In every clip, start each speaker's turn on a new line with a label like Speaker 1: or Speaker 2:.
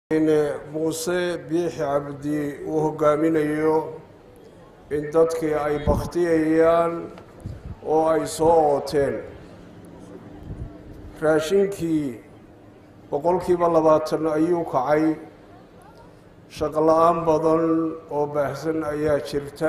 Speaker 1: muuse biixi cabdi uu hogaaminayo in dadkii ay bakhtiyayaan oo ay soo ooteen raashinkii boqolkiiba labaatan ayuu kacay shaqla-aan badan oo baahsan ayaa jirta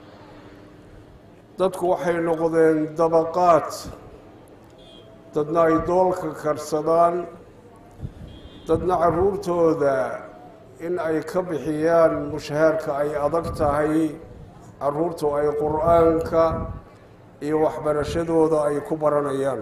Speaker 1: dadku waxay noqdeen dabaqaad dadna ay doolka karsadaan dadna caruurtooda in ay ka bixiyaan mushahaarka ay adag tahay caruurtu ay qur-aanka iyo waxbarashadooda ay ku baranayaan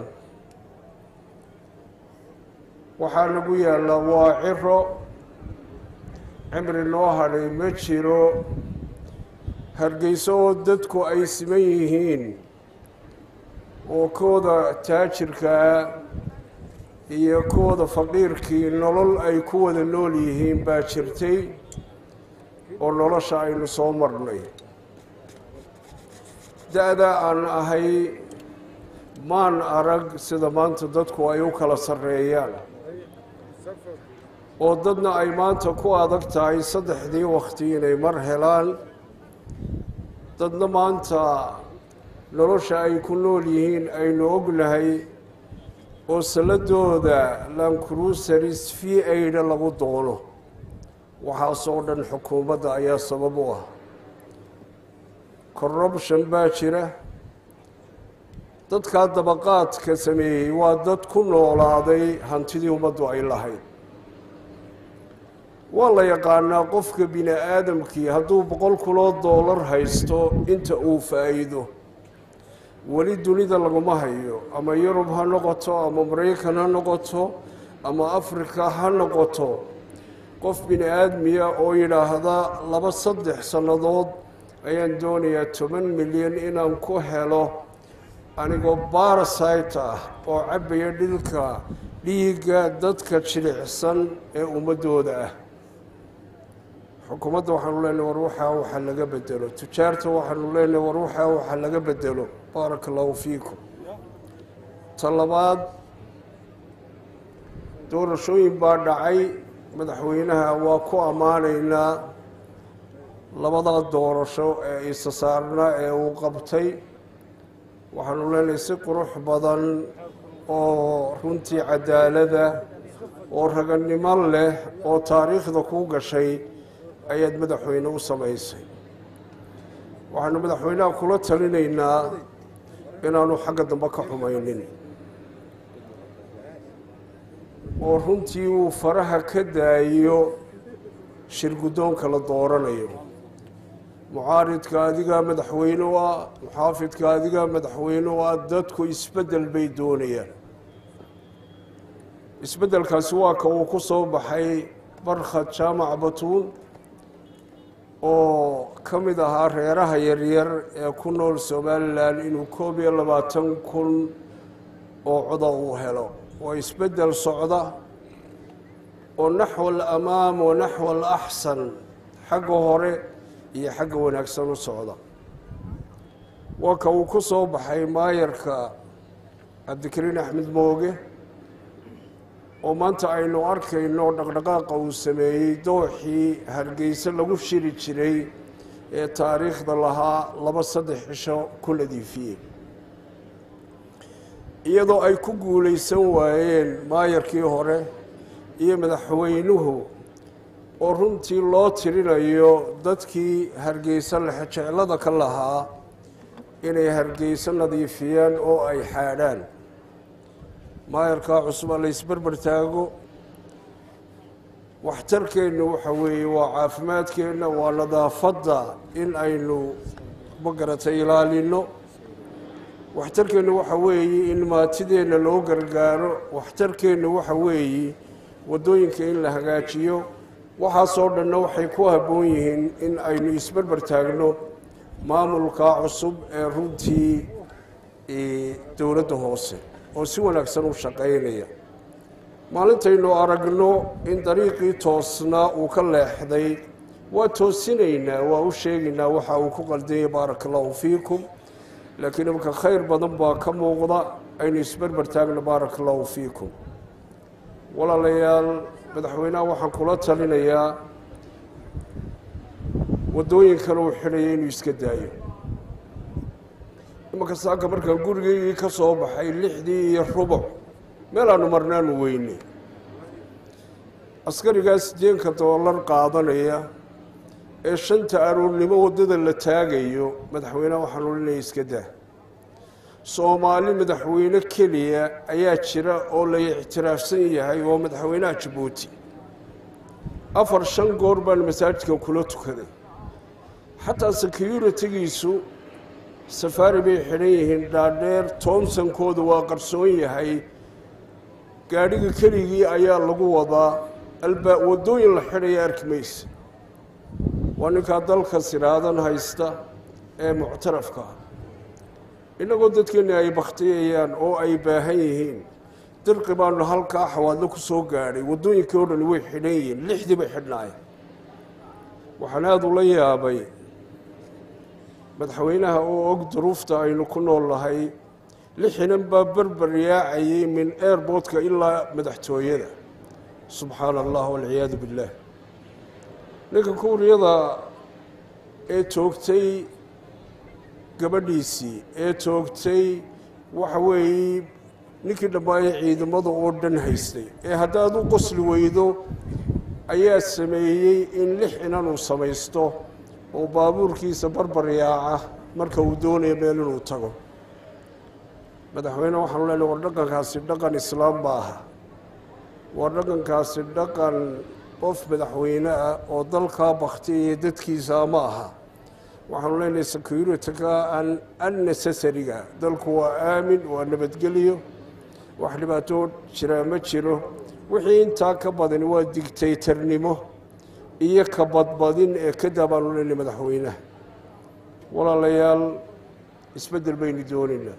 Speaker 1: waxaa nagu yaalla waa ciro cimri noo hadhay ma jiro hargeyso oo dadku ay siman yihiin oo kooda taajirkaa iyo kooda faqiirkii nolol ay ku wada nool yihiin baa jirtay oo nolosha aynu soo marnay da-da aan ahay maan arag sida maanta dadku ay u kala sarreeyaan oo dadna ay maanta ku adag tahay saddexdii wakti inay mar helaan dadna maanta nolosha ay ku nool yihiin aynu ognahay oo saladooda lancruseris v aida lagu doono waxaasoo dhan xukuumadda ayaa sabab u ah corruption baa jira dadkaa dabaqaadka sameeyey waa dad ku noolaaday hantidii ummaddu ay lahayd waa la yaqaanaa qofka bini aadamkii hadduu boqol kunoo doolar haysto inta uu faa-iido weli dunida laguma hayo ama yurub ha noqoto ama maraykan ha noqoto ama africa ha noqoto qof bini aadmiya oo yidhaahda laba saddex sannadood ayaan doonayaa toban milyan inaan ku helo anigoo barasite ah oo cabaya dhilka dhiigga dadka jilicsan ee ummaddooda ah xukuumadda waxaanu leenahay war waxaa waxa laga bedelo tujaarta waxaanu leenahay war waxaa waxa laga bedelo baaraka allahu fiikum ta labaad doorashooyin baa dhacay madaxweynaha waa ku ammaanaynaa labada doorasho ee isa saarna ee uu qabtay waxaanu leenahay si qurux badan oo runtii cadaalada oo raganimo leh oo taariikhda kuu gashay ayaad madaxweyne u samaysay waxaanu madaxweynaha kula talinaynaa inaanu xagga dambe ka xumaynin oo runtii uu faraha ka daayo shirguddoonka la dooranayo mucaaridka adigaa madaxweyne u ah muxaafidka adigaa madaxweyne u ah dadku isbeddel bay doonayaan isbeddelkaasi waa ka uu ku soo baxay barkhad jaamac batuun oo ka mid ahaa reeraha yaryar ee ku nool somalilan inuu koob iyo labaatan kun oo coda uu helo waa isbeddel socda oo naxwa alamaam wa naxwa alaxsan xagga hore iyo xagga wanaagsan u socda waa ka uu ku soo baxay maayarka cabdikariin axmed mooge oo maanta aynu arkayno dhaqdhaqaaqa uu sameeyey dooxii hargeyse lagu shiri jiray ee taariikhda lahaa laba saddex cisho ku nadiifiyey iyadoo ay ku guulaysan waayeen maayarkii hore iyo madaxweynuhu oo runtii loo tirinayo dadkii hargeyse lexejeclada ka lahaa inay hargeyse nadiifiyaan oo ay xaadhaan maayarkaa cusuba la ysberber taago waxtarkeennu waxa weeye waa caafimaadkeenna waa nadaafadda in aynu magaratay ilaalino waxtarkeennu waxa weeye in maatideenna loo gargaaro waxtarkeennu waxa weeye waddooyinka in la hagaajiyo waxaasoo dhanna waxay ku habboon yihiin in aynu isberber taagno maamulka cusub ee runtii dowladda hoose oo si wanaagsan u shaqaynaya maalintaynu aragno in dariiqii toosnaa uu ka leexday waa toosinaynaa waa u sheegaynaa waxa uu ku qaldanyay baaraka allahu fiikum laakiin imka khayr badan baa ka muuqda aynu isberber taagno baaraka allahu fiikum walaalayaal madaxweynaha waxaan kula talinayaa waddooyinkan uu xidhaya inuu iska daayo imanka saaka markaan gurigeygii ka soo baxay lixdii iyo rubuc meel aanu marnaanu weyne askarigaas deenka doolar qaadanaya ee shanta aroornimo waddada la taagayo madaxweyneha waxaan olinaya iska daa soomaali madaxweyne keliya ayaa jira oo la ictiraafsan yahay oo madaxweynaha jabuuti afar shan goor baan masaajidkan kula tukaday xataa securitigiisu safaari bay xidhan yihiin dhaadheer toomsankoodu waa qarsoon yahay gaadhiga keligii ayaa lagu wadaa albaa waddooyin la xidhaya arki maysa waa ninkaa dalka siraadan haysta ee muctarafka ah innagoo dadkeenni ay bakhtiyayaan oo ay baahan yihiin dirqi baanu halkaa xawaadlo ku soo gaadhay waddooyinkii o dhani way xidhan yihiin lixdii bay xidhnaayeen waxaan aada ula yaabay madaxweynaha oo og duruufta aynu ku nool nahay lixinan baa berber yaacayay min airboodka ilaa madaxtooyada subxaana allah walciyaadu billaah ninka kuuriyada ee toogtay gabadhiisii ee toogtay waxa weeye ninkii dhammaaya ciidamada oo dhan haystay ee haddaad u qosli weydo ayaa sameeyey in lix inan uu samaysto oo baabuurkiisa barbar yaaca marka uu doonayo meel inuu tago madaxweyne waxaanu leenahay war dhaqankaasi dhaqan islaam ma aha waa dhaqankaasi dhaqan qof madaxweyne ah oo dalkaa baktiyaya dadkiisa ma aha waxaanu leenahay security-ka an unnecessary-ga dalku waa aamin waa nabadgelyo wax dhibaato jiraa ma jiro wixii intaa ka badani waa digtaytarnimo iyo ka badbadin ee ka daa baanu leenahay madaxweynaha walaalayaal isbeddel baynu doonaynaa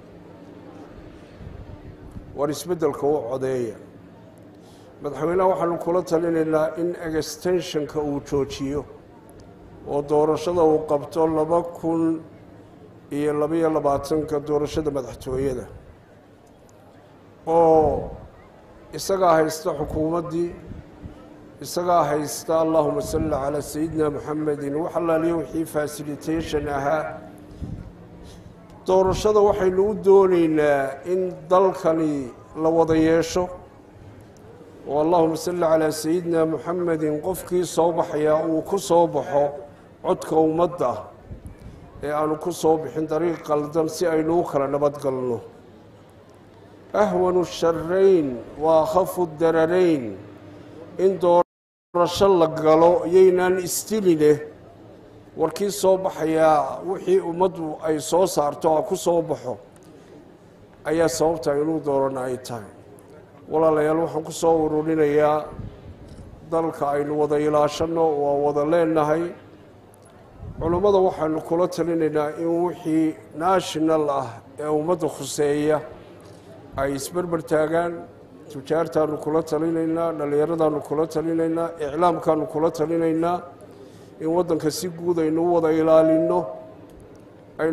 Speaker 1: war isbeddelka u codeeya madaxweynaha waxaanu kula talinaynaa in extensionka uu joojiyo oo doorashada uu qabto laba kun iyo labaiyo labaatanka doorashada madaxtooyada oo isagaa haysta xukuumaddii isagaa haysta allahuma salli calaa sayidina moxamedin wax allaaliyo wixii fasilitation ahaa doorashada waxaynu u doonaynaa in dalkani la wada yeesho oo allahuma salli calaa sayidina moxamedin qofkii soo baxayaa uu ku soo baxo codka ummadda ee aanu ku soo bixin dariiq qaldan si aynu u kala nabadgalno ahwanu sharayn wa akhafu dararayn in doorasho la galo yaynaan istiline warkii soo baxayaa wixii ummaddu ay soo saarto ha ku soo baxo ayaa sababta inuu doorana ay tahay walaalayaal waxaan ku soo ururinayaa dalka aynu wada ilaashanno waa wada leenahay culummada waxaanu kula talinaynaa in wixii national ah ee ummadda khuseeya ay isberber taagaan tujaartaanu kula talinaynaa dhallinyaradaanu kula talinaynaa iclaamkaanu kula talinaynaa in waddanka si guud aynu u wada ilaalinno